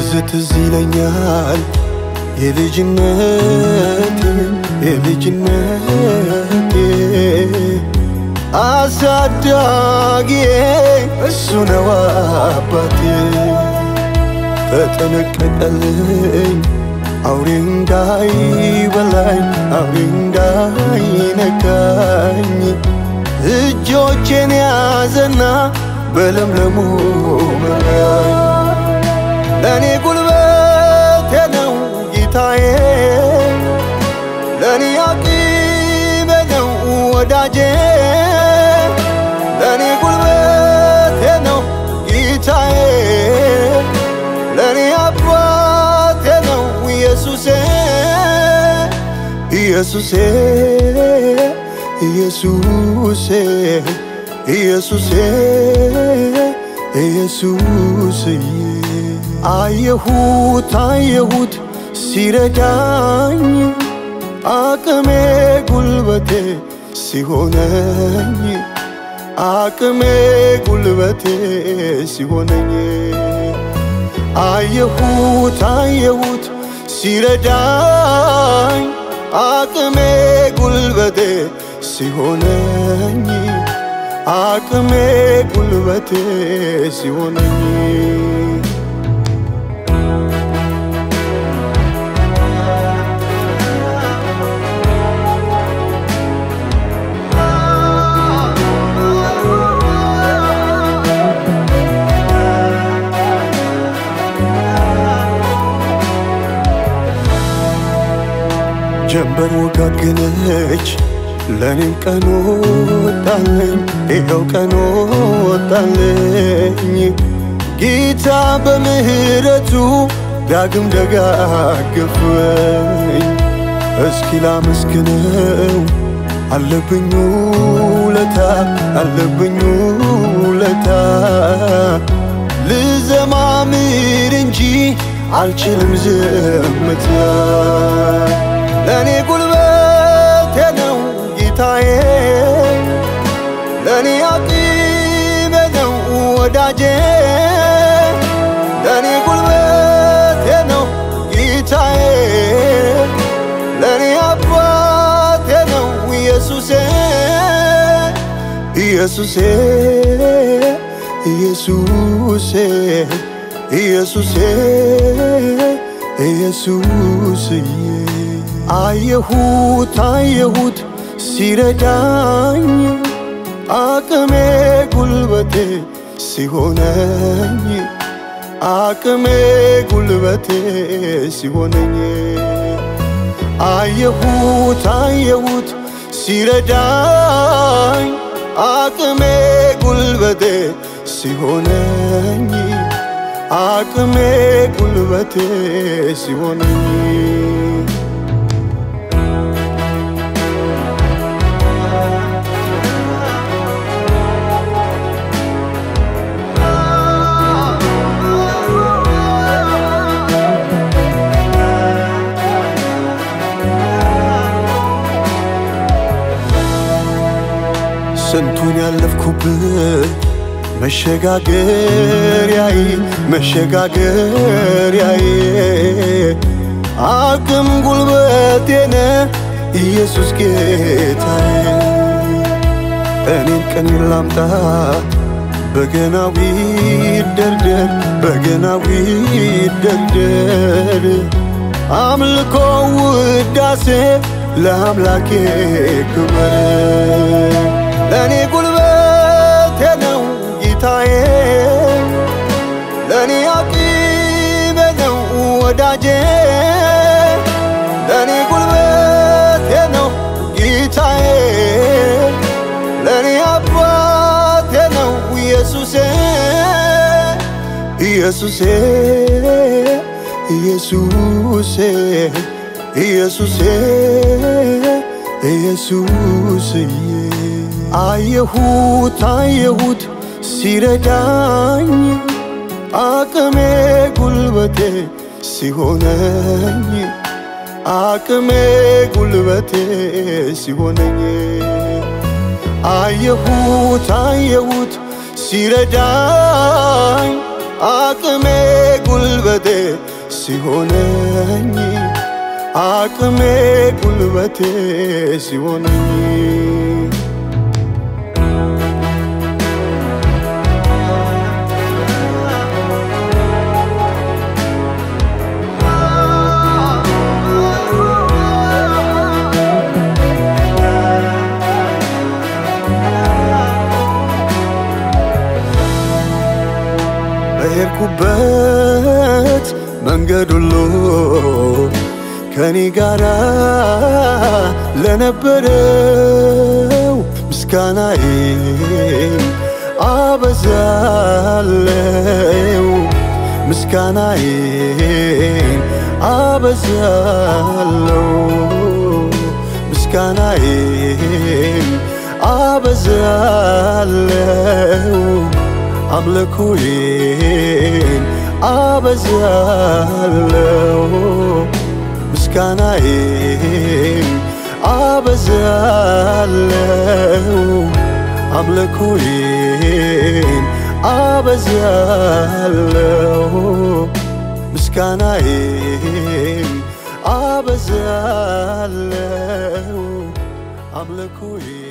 ትዝ ትዝ ይለኛል የልጅነቴ የልጅነቴ አሳዳጊዬ እሱ ነው አባቴ ተጠነቀቀልኝ አውሬ እንዳይበላኝ አውሬ እንዳይነካኝ እጆቼን ያዘና በለምለሙ መራኝ ለእኔ ጉልበቴ ነው ጌታዬ ለእኔ አቅሜ ነው ወዳጄ ለእኔ ጉልበቴ ነው ጌታዬ ለእኔ አባቴ ነው ኢየሱሴ ኢየሱሴ ኢየሱሴ ኢየሱሴ ኢየሱስዬ አየሁት አየሁት ሲረዳኝ አቅሜ ጉልበቴ ሲሆነኝ አቅሜ ጉልበቴ ሲሆነኝ አየሁት አየሁት ሲረዳኝ አቅሜ ጉልበቴ ሲሆነኝ አቅሜ ጉልበቴ ሲሆነኝ ጀንበር ወጋገነች ለኔም ቀን ወጣለኝ ይኸው ቀን ወጣለኝ ጌታ በምህረቱ ዳግም ደጋገፈኝ እስኪ ላመስግነው አለብኝ ውለታ አለብኝ ውለታ ልዘማምር እንጂ አልችልም ዝምታ ለእኔ ጉልበቴ ነው ጌታዬ ለእኔ አቅሜ ነው ወዳጄ ለእኔ ጉልበቴ ነው ጌታዬ ለእኔ አባቴ ነው ኢየሱሴ ኢየሱሴ ኢየሱሴ ኢየሱሴ ኢየሱስዬ አየሁት አየሁት ሲረዳኝ አቅሜ ጉልበቴ ሲሆነኝ አቅሜ ጉልበቴ ሲሆነኝ አየሁት አየሁት ሲረዳኝ አቅሜ ጉልበቴ ሲሆነኝ አቅሜ ጉልበቴ ሲሆነኝ ስንቱን ያለፍኩብህ መሸጋገሪያዬ መሸጋገሪያዬ አቅም ጉልበቴነ ኢየሱስ ጌታዬ እኔን ቀን ላምጣ በገናዊ ደርደር በገናዊ ደርደር አምልኮ ውዳሴ ለአምላኬ ክብር ለእኔ ጉልበቴ ነው ጌታዬ ለእኔ አቅሜ ነው ወዳጄ ለእኔ ጉልበቴ ነው ጌታዬ ለእኔ አባቴ ነው ኢየሱሴ ኢየሱሴ ኢየሱሴ ኢየሱሴ ኢየሱስዬ አየሁት አየሁት ሲረዳኝ አቅሜ ጉልበቴ ሲሆነኝ አቅሜ ጉልበቴ ሲሆነኝ አየሁት አየሁት ሲረዳኝ አቅሜ ጉልበቴ ሲሆነኝ አቅሜ ጉልበቴ ሲሆነኝ በሄድኩበት መንገድ ሁሉ ከኔ ጋራ ለነበረው ምስጋናዬን አበዛለው ምስጋናዬን አበዛለው ምስጋናዬን አበዛለው አምልኮዬን አበዛለው ምስጋናዬን አበዛለው አምልኮዬን አበዛለው ምስጋናዬን አበዛለው አምልኮዬን